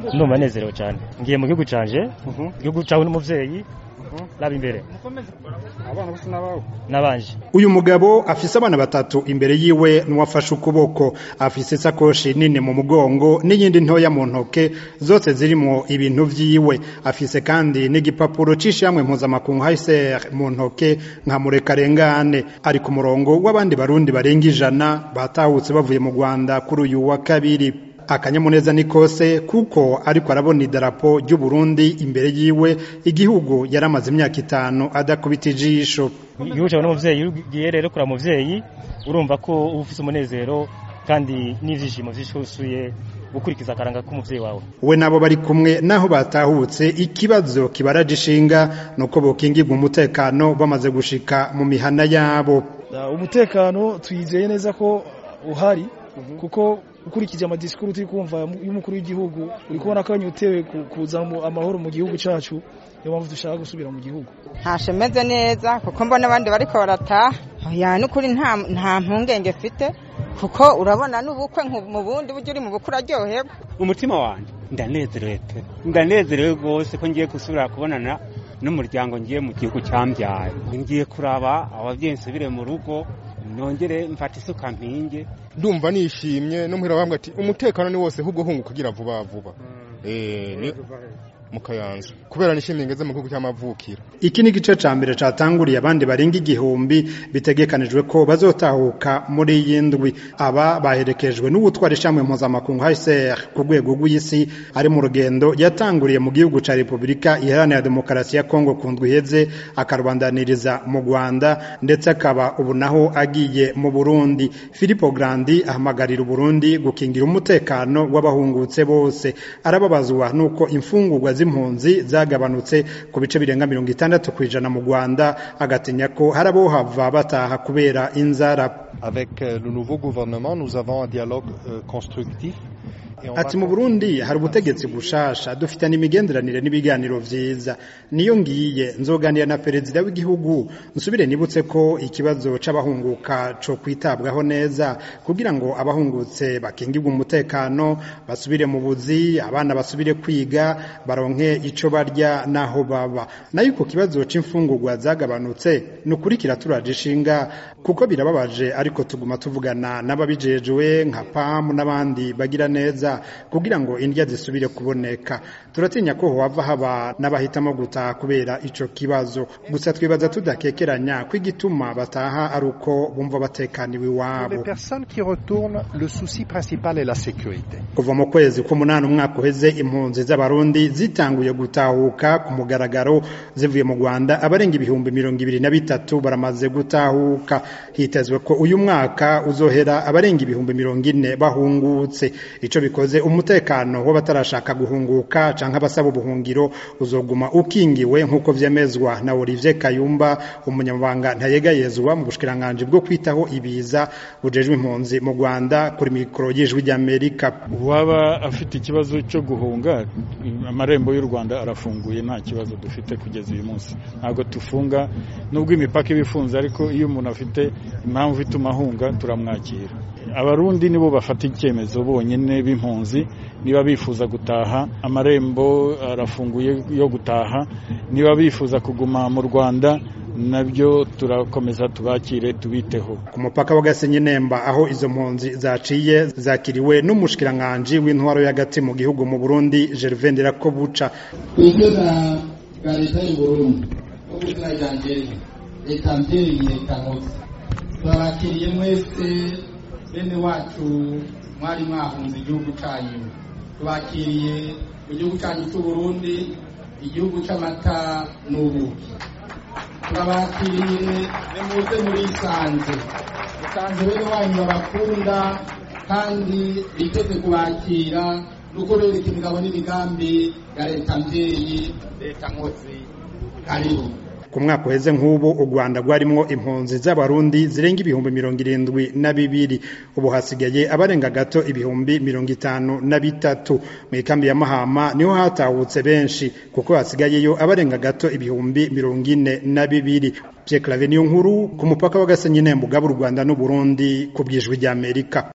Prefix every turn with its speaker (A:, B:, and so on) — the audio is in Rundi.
A: ndumva nezerewe cyane ngiye mu gihugu canje igihugu cawe n'umuvyeyi raba imbere
B: abana bose n'abawe
A: n'abanje
C: uyu mugabo afise abana batatu imbere yiwe n'uwafashe ukuboko afise isakoshi nini mu mugongo n'iyindi ntoya mu ntoke zose zirimwo ibintu vyiwe afise kandi n'igipapuro c'ishamwe mpuzamakungu HCR mu ntoke nka murekarengane ari ku murongo w'abandi barundi barenga ijana batahutse bavuye mu Rwanda kuri uyu wa kabiri akanyamuneza ni kose kuko ariko arabona idarapo ry'u Burundi imbere yiwe igihugu yaramaze imyaka itanu adakubita ijisho
A: igihugu cawe n'umuvyeyi ugiye rero kura muvyeyi urumva ko uba ufise umunezero kandi n'ivyishimo vyishusuye gukurikiza akaranga k'umuvyeyi wawe
C: we nabo bari kumwe naho batahutse ikibazo kibaraje ishinga nuko bokingirwa umutekano bamaze gushika mu mihana yabo
D: umutekano twizeye neza ko uhari kuko ukurikije amadisikuru turi kumva y'umukuru w'igihugu uri kubona ko yanyotewe kuza amahoro mu gihugu cyacu niyo mpamvu dushaka gusubira mu gihugu
E: ntashemeze neza kuko mbona abandi bariko barataha ya n'ukuri nta mpungenge mfite kuko urabona n'ubukwe mu bundi buryo uri mu bukwe uraryoherwa
F: umutima wanjye ndanezerewe pe ndanezerewe rwose ko ngiye gusubira kubonana n'umuryango ngiye mu gihugu cyambyaye ngiye kuraba ababyeyi nsubire mu rugo nongere mfata isuka mpinge
B: ndumva nishimye no muhira bambwa ati umutekano ni wose ahubwo hunguka ugira vuba vuba eh mu kayanza kubera nishimiye ngeze mu gihugu cy'amavukiro
C: iki ni igice ca mbere catanguriye abandi barenga igihumbi bitegekanijwe ko bazotahuka muri iyi ndwi aba baherekejwe n'ubutwara ishamwe mpuzamakungu HCR ku rwego rw'isi ari mu rugendo yatanguriye mu gihugu ca Repubulika Iharanira Demokarasi ya Kongo ku ndwi iheze akarubandaniriza mu Rwanda ndetse akaba ubu naho agiye mu Burundi Filippo Grandi ahamagarira Burundi gukingira umutekano w'abahungutse bose arababazwa nuko imfungurwa z'impunzi zagabanutse ku bice birenga mirongo itandatu ku ijana mu Rwanda agatinya ko hari abohava bataha kubera inzara
G: avec le nouveau gouvernement nous avons un dialogue euh, constructif
C: ati mu Burundi hari ubutegetsi bushasha dufite n'imigenderanire n'ibiganiro vyiza niyo ngiye nzoganira na perezida w'igihugu nsubire nibutse ko ikibazo c'abahunguka co kwitabwaho neza kugira ngo abahungutse bakingirwe umutekano basubire mu buzi abana basubire kwiga baronke ico barya naho baba nayo ku kibazo c'imfungurwa zagabanutse ni ukuri kiraturaje ishinga kuko birababaje ariko tuguma tuvugana n'ababijejwe nka PAM n'abandi bagira neza kugira ngo indya zisubire kuboneka turatinya ko hohava haba n'abahitamo gutaha kubera ico kibazo gusa twibaza tudakekeranya ko igituma bataha ari uko bumva batekaniwe iwabo kuva mu kwezi k'umunani umwaka uheze impunzi z'abarundi zitanguye gutahuka ku mugaragaro zivuye mu rwanda abarenga ibihumbi mirongo ibiri na bitatu baramaze gutahuka hitezwe ko uyu mwaka uzohera abarenga ibihumbi mirongo ine bahungutse ico bikoze umutekano w'abatarashaka guhunguka canke abasaba ubuhungiro uzoguma ukingiwe nk'uko vyemezwa na Olivier Kayumba umunyamabanga ntayegayezwa mu bushikiranganje bwo kwitaho ibiza bujejwe impunzi mu Rwanda kuri mikoro y'ijwi ry'Amerika
H: waba afite ikibazo cyo guhunga amarembo y'u Rwanda arafunguye nta kibazo dufite kugeza uyu munsi ntabwo tufunga nubwo imipaka iba ifunze ariko iyo umuntu afite impamvu ituma ahunga turamwakira abarundi nibo bafata icyemezo bonyine b'impunzi niba bifuza gutaha amarembo arafunguye yo gutaha niba bifuza kuguma mu rwanda nabyo turakomeza tubakire tubiteho
C: ku mupaka wa Gasenyi Nemba aho izo mpunzi zaciye zakiriwe n'umushikiranganje w'intwaro y'agati mu gihugu mu Burundi Gervais Ndirakobuca
I: twebwe na bwa leta y'u Burundi no kuzina ryanje leta mbyeyi leta nkotsi twabakiriye mwese bene wacu mwari mwahunze igihugu cyanyu tubakiriye mu gihugu cyanyu cy'u Burundi igihugu cy'amata n'ubuki turabakiriye nimuze muri isanze isanze bene wanyu babakunda kandi biteze kubakira no kubereka imigabo n'imigambi ya leta mbyeyi leta nkotsi karibu
C: ku mwaka uheze nk'ubu u Rwanda rwarimwo impunzi z'abarundi zirenga ibihumbi mirongo irindwi na bibiri ubu hasigaye abarenga gato ibihumbi mirongo itanu na bitatu mu ikambi ya Mahama niho hatahutse benshi kuko hasigayeyo abarenga gato ibihumbi mirongo ine na bibiri Pierre Claver niyo nkuru ku mupaka wa Gasenyi Nembuga b'u Rwanda n'u Burundi ku bwijwi ry'Amerika